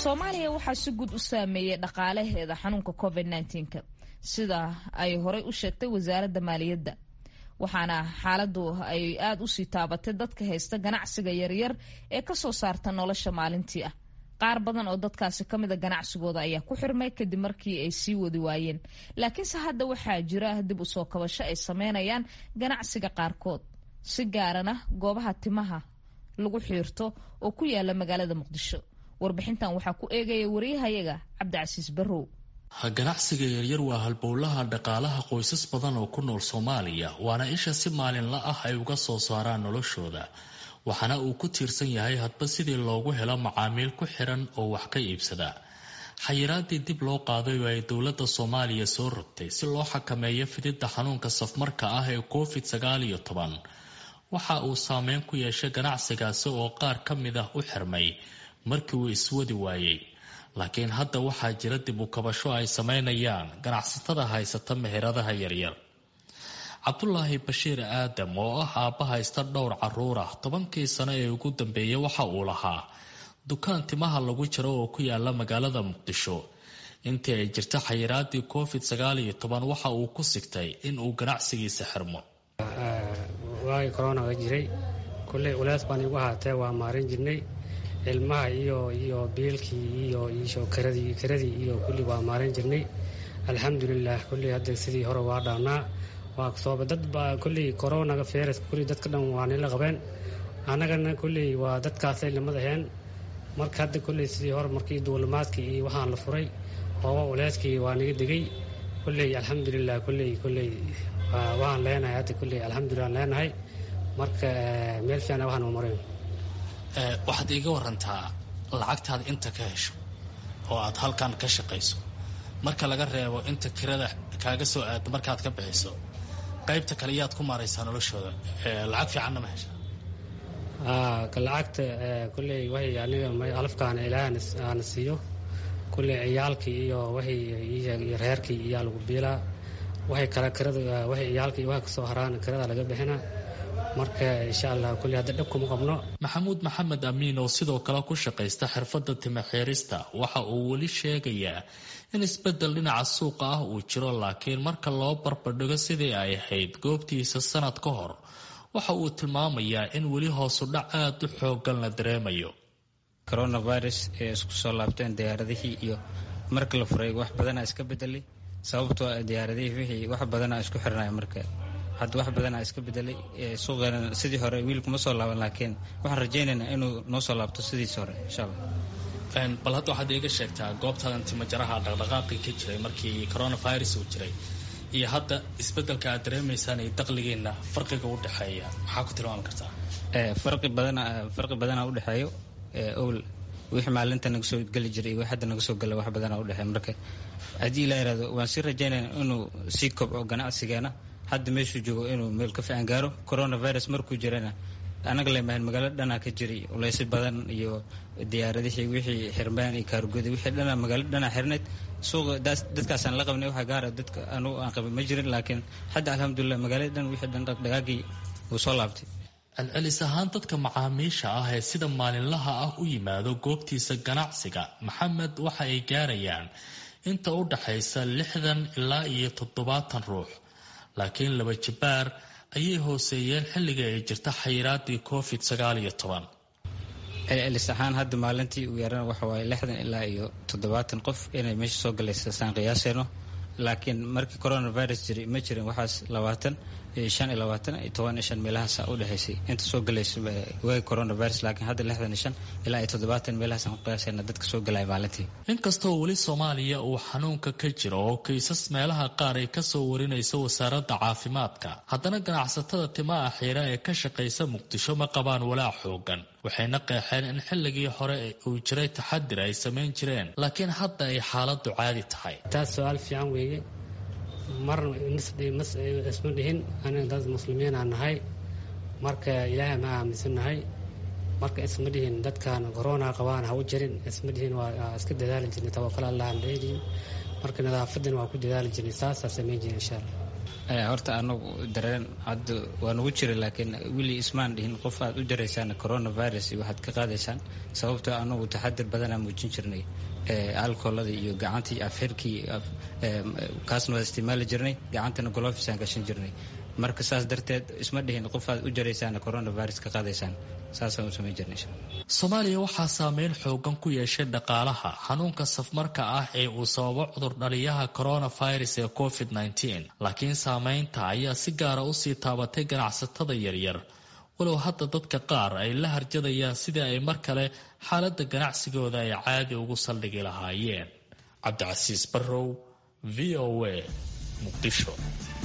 soomaaliya waxaa si guud u saameeyey dhaqaalaheeda xanuunka covid nka sida ay horey u sheegtay wasaaradda maaliyadda waxaana xaaladu ay aada usii taabatay dadka haysta ganacsiga yaryar ee kasoo saarta nolosha maalintii ah qaar badan oo dadkaasi kamida ganacsigooda ayaa ku xirmay kadib markii ay sii wadi waayeen laakiinse hadda waxaa jira dib usoo kabasho ay sameynayaan ganacsiga qaarkood si gaarana goobaha timaha lagu xiirto oo ku yaala magaalada muqdisho warbixintan waxaa ku eegaya wariyahayaga cabdicasiis barrow ganacsiga yaryar waa halbowlaha dhaqaalaha qoysas badan oo ku nool soomaaliya waana isha si maalinla ah ay uga soo saaraan noloshooda waxaana uu ku tiirsan yahay hadba sidii loogu helo macaamiil ku xiran oo wax ka iibsada xayiraadii dib loo qaaday oo ay dowladda soomaaliya soo rogtay si loo xakameeyo fididda xanuunka safmarka ah ee covid sagaal iyo toban waxa uu saameyn ku yeeshay ganacsigaasi oo qaar ka mid ah u xirmay markii uu iswadi waayey laakiin hadda waxaa jira dib u kabasho ay sameynayaan ganacsatada haysata meheradaha yaryar cabdulaahi bashiir aadam oo ah aabba haysta dhowr caruur ah tobankii sano ee ugu dambeeyay waxa uu lahaa dukaan timaha lagu jiro oo ku yaala magaalada muqdisho intii ay jirta xayiraadii covid sagaal iyo toban waxa uu ku sigtay in uu ganacsigiisa xirmo waagii koronaga jiray kulley ulees baan igu ahaatee waa maarin jirnay ilmaha iyo iyo biilkii iyo iyo karadii karadii iyo kulli waa maarin jirnay alxamdulilah kulley hadda sidii hore waa dhaanaa waa sooba dad baa kulley coronaga feyraska kulley dadka dhan waa nila qabeen annagana kulley waa dadkaasay lamad aheen marka hadda kulley sidii hore markii duulimaadkii iyo waxaan la furay ooba uleyskii waa naga degay kulley alxamdulilah kulley kulley waan leenahay hadda kulley alxamdulilah aan leenahay marka meel fiicana waxaan marin waxaad iiga warantaa lacagtaad inta ka hesho oo aad halkan ka shaqayso marka laga reebo inta kirada kaaga soo aada markaad ka bixiso qaybta kale yaad ku maaraysaa noloshooda lacag fiicanna ma hesha lacagta kulley waxay aniga alafkaana ilaah aana siiyo kulley ciyaalkii iyo waxay reerkii iyaa lagu biilaa waxay kale kirada waxay ciyaalkii waxa kasoo haraan kirada laga bixina marka insha allah kulli hadda dhab kuma qabno maxamuud maxamed amiin oo sidoo kale ku shaqaysta xirfadda timaxiirista waxa uu weli sheegayaa in isbeddel dhinaca suuqa ah uu jiro laakiin marka loo barbardhigo sidii ay ahayd goobtiisa sanad ka hor waxa uu tilmaamayaa in weli hoosu dhac aada u xoogan la dareemayo coronavirus ee isku soo laabteen diyaaradihii iyo marka la furay wax badanaa iska bedelay sababtoo diyaaradihii wixii wax badanaa isku xirnaya marka hadda wax badanaa iska bedelay suuqeena sidii hore wiilkuma soo laaban laakiin waxaan rajaynaynaa inuu noo soo laabto sidiisi hore insha allah bal hadda waxaad iiga sheegtaa goobtadan timajaraha dhaqdhaqaaqii ka jiray markii coronavirus uu jiray iyo hadda isbedelka aad dareemaysaan iyo daqligiina farqiga u dhexeeya maxaa ku tilmaami kartaa farqi badana farqi badanaa udhexeeyo owl wixii maalinta naga soo geli jiray iyo wix hadda naga soo gala wax badanaa udhexeeya marka haddii ilaa yihahdo waan sii rajaynayna inuu sii kobco ganacsigeena hadda meeshuu joogo inuu meel ka fiican gaaro coronavirus markuu jirana anaga lemahan magaalo dhanaa ka jiray uleysyo badan iyo diyaaradihii wixii xirmaan iyo kaargooda wixii dhanaa magaalo dhanaa xirnayd suuqa dadkaasaan la qabnay waxa gaara dadka anugu aan qabin ma jirin laakiin hadda alxamdulilah magaalada dhan wixii dhan dhaqdhaqaagii wuu soo laabtay celcelis ahaan dadka macaamiisha ah ee sida maalinlaha ah u yimaado goobtiisa ganacsiga maxamed waxa ay gaarayaan inta u dhaxaysa lixdan ilaa iyo toddobaatan ruux laakiin laba jibaar ayay hooseeyeen xilliga ay jirta xayiraadii covid sagaal iyo toban celcelis ahaan hadda maalintii uu yarana waxa waaye lixdan ilaa iyo toddobaatan qof inay meesha soo galaysa saan qiyaaseyno laakiin markii coronavirus jiray ma jirin waxaas labaatan shan iyo labaatan iyo toban iyo shan meelahaasa u dhexaysay inta soo galaysa waagi coronavirus laakiin hadda lixdan iyo shan ilaa iyo toddobaatan meelahaas aan ku qiyaasayna dadka soo galaya maalintii inkastoo weli soomaaliya uu xanuunka ka jiro oo kiisas meelaha qaar ay kasoo warinayso wasaaradda caafimaadka haddana ganacsatada timaha xiira ee ka shaqaysa muqdisho ma qabaan walaac xoogan waxayna qeexeen in xilligii hore uu jiray taxadir ay samayn jireen laakiin hadda ay xaaladu caadi tahay taas su-aal fiican weeye marna isma dhihin aniga dad muslimiinaa nahay marka ilaahay ma aaminsannahay marka isma dhihin dadkan corona qabaan ha u jirin isma dhihin waa iska dadaali jirnay tawakal allah aan leedihin marka nadaafadan waa ku dadaali jirnay saasaa samayn jiray insha allah horta anagu dareen hadda waa nagu jira laakiin weli ismaan dhihin qof aad u jaraysaan coronavirus iyo waxaad ka qaadaysaan sababtoo anagu taxadir badanaa muujin jirnay alcoholadii iyo gacantii afxirkii kaasna waa isticmaali jirnay gacantana golofisaan gashan jirnay marka saas darteed isma dhihin qof aad u jaraysaan coronavirus ka qaadaysaan saasaan u samayn jirnay soomaaliya waxaa saameyn xoogan ku yeeshay dhaqaalaha xanuunka safmarka ah ee uu sababo cudur dhaliyaha coronavirus ee covid -19 laakiin saameynta ayaa si gaara usii taabatay ganacsatada yaryar walow hadda dadka qaar ay la harjadayaan sidii ay mar kale xaaladda ganacsigooda ay caadi ugu saldhigi lahaayeen cabdicasiis barrow v o a muqdisho